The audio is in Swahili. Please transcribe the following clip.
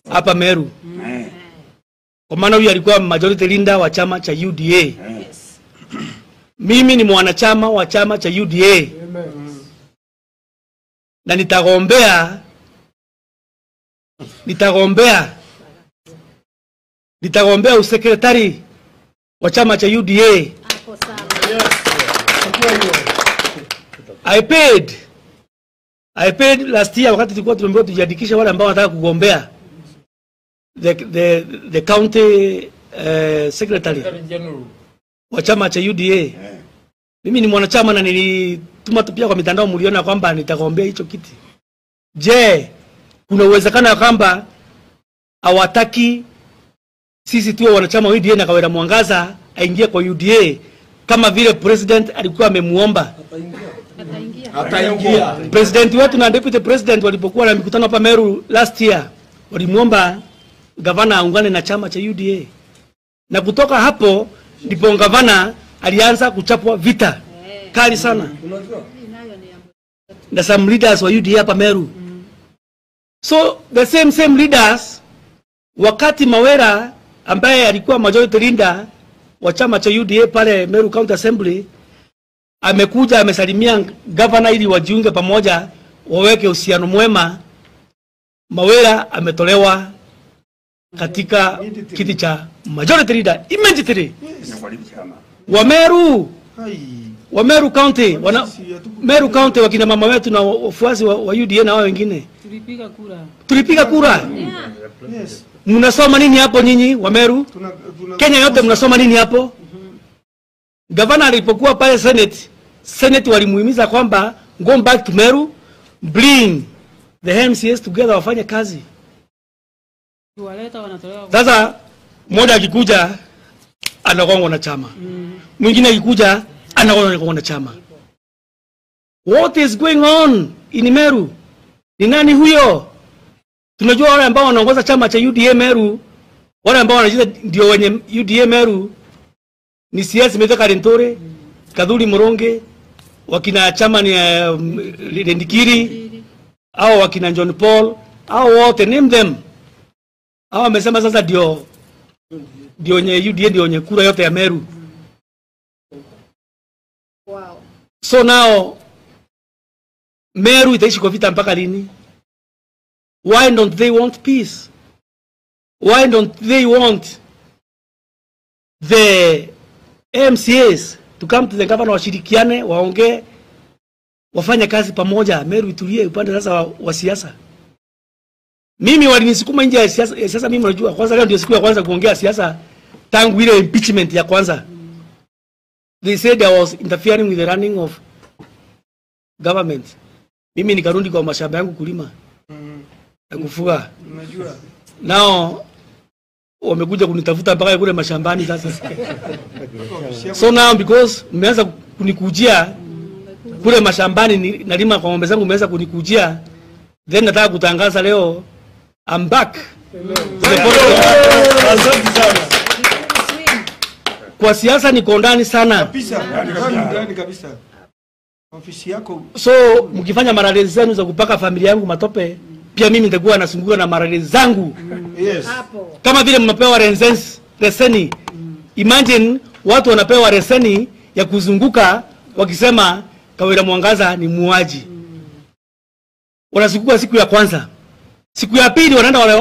hapa Meru, Eh, kwa maana huyu alikuwa majority leader wa chama cha UDA. eh. Mimi ni mwanachama wa chama cha UDA na nitagombea nitagombea nitagombea usekretari wa chama cha UDA. Hapo sawa. I paid I paid last year wakati tulikuwa tumeambiwa tujiandikishe wale ambao wanataka kugombea the, the, the county uh, secretary wa chama cha UDA. Mimi ni mwanachama na nilituma tu pia kwa mitandao, mliona kwamba nitagombea hicho kiti. Je, kuna uwezekano ya kwamba hawataki sisi tuwe wanachama wa UDA na Kawira Mwangaza aingie kwa UDA kama vile president alikuwa amemuomba? Ataingia. Ataingia. President wetu na deputy president walipokuwa na mikutano hapa Meru last year, walimwomba gavana aungane na chama cha UDA, na kutoka hapo ndipo gavana alianza kuchapwa vita kali sana Hii nayo ni ya na some leaders wa UDA hapa Meru. So the same same leaders, wakati Mawera ambaye alikuwa majority leader wa chama cha UDA pale Meru County Assembly amekuja amesalimia gavana ili wajiunge pamoja waweke uhusiano mwema. Mawera ametolewa katika kiti cha majority leader immediately. Inakuharibu chama. Wa Meru Hai. wa Meru County wana, Meru County wakina mama wetu na wafuasi wa, wa UDA na wao wengine Tulipiga kura. tulipiga kura. Yes. Mnasoma nini hapo nyinyi wa Meru? Tuna, tuna, Kenya yote mnasoma nini hapo? Gavana alipokuwa pale Senate, Senate walimuhimiza kwamba go back to Meru, bring the MCAs together wafanye kazi. Tuwaleta wanatolewa kwa Sasa mmoja akikuja anagongwa na chama, mwingine akikuja anagongwa na chama. What is going on in Meru? Ni nani huyo? Tunajua wale ambao wanaongoza chama cha UDA Meru, wale ambao wanajiita ndio wenye UDA Meru ni CS Metho Karintore, Kadhuri Moronge, wakina chama ni uh, Lendikiri au wakina John Paul au wote name them. Hao wamesema sasa ndio ndio wenye UDA ndio wenye kura yote ya Meru. Wow. So now Meru itaishi kwa vita mpaka lini? Why don't they want peace? Why don't they want the MCAs to come to the governor, washirikiane, waongee, wafanye kazi pamoja, Meru itulie upande sasa wa, wa siasa. Mimi walinisukuma nje ya siasa, ya siasa. Mimi unajua, kwanza leo ndio siku ya kwanza kuongea siasa tangu ile impeachment ya kwanza. They said I was interfering with the running of government. Mimi nikarudi kwa mashamba yangu kulima na kufuga. Unajua. Nao wamekuja kunitafuta mpaka kule mashambani sasa. So now because mmeanza kunikujia kule mashambani ni, nalima kwa ng'ombe zangu, mmeanza kunikujia, then nataka kutangaza leo I'm back. To the political- Asante sana. Kwa siasa niko ndani sana. Kabisa. Ndani ndani kabisa. Ofisi yako So mkifanya marali zenu za kupaka familia yangu matope, pia mimi nitakuwa nasunguka na marali zangu yes. Hapo. kama vile mnapewa resens- reseni. Imagine watu wanapewa reseni ya kuzunguka wakisema Kawira Mwangaza ni muuaji. Wanazunguka siku ya kwanza, siku ya pili wanaenda wale